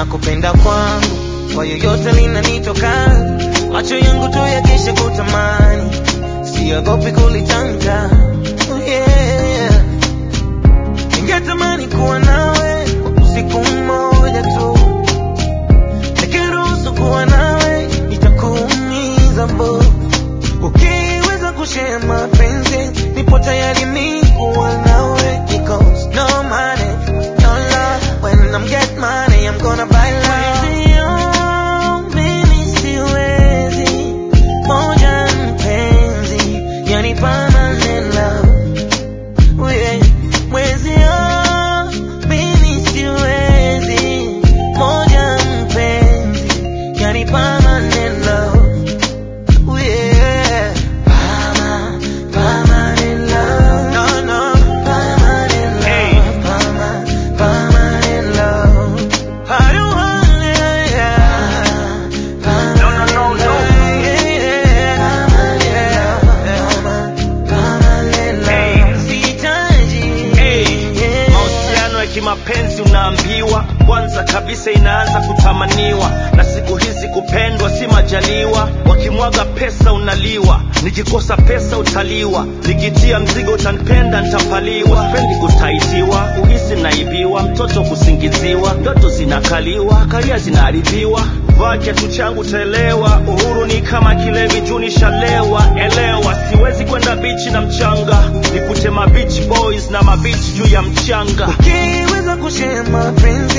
kupenda kwangu kwa yoyote linanitoka, macho yangu tu yakisha kutamani, siogopi kulitamka. Oh yeah. Ningetamani kuwa nawe usiku mmoja tu, nikiruhusu kuwa nawe itakuumiza bo. Ukiweza kushare mapenzi, nipo tayari mi kuwa nawe, because no money, no love. When I'm get money, I'm gonna buy love. Mimi siwezi, moja mpenzi, yani permanent love. Oh yeah. Mwezi oh, mimi siwezi, moja mpenzi, yani permanent love. Oh yeah. Perma- permanent love. No, no. Permanent Hey. love. Perma- permanent love. I don't want it, yeah. No, no, no, no. Permanent, yeah. Permanent love. Permanent Hey. love. Sihitaji, Hey, yeah. mahusiano ya kimapenzi unaambiwa kwanza kabisa inaanza kutamaniwa, na siku hizi kupendwa si majaliwa. Wakimwaga pesa unaliwa, nikikosa pesa utaliwa, nikitia mzigo utanipenda nitapaliwa. Sipendi kutaitiwa, uhisi naibiwa, mtoto kusingiziwa, ndoto zinakaliwa, karia zinaharibiwa. Vaa kiatu changu utaelewa, uhuru ni kama kilevi juu nishalewa. Elewa, siwezi kwenda bichi na mchanga, nikute mabichi boys na mabichi juu ya mchanga. Ukiweza kushare mapenzi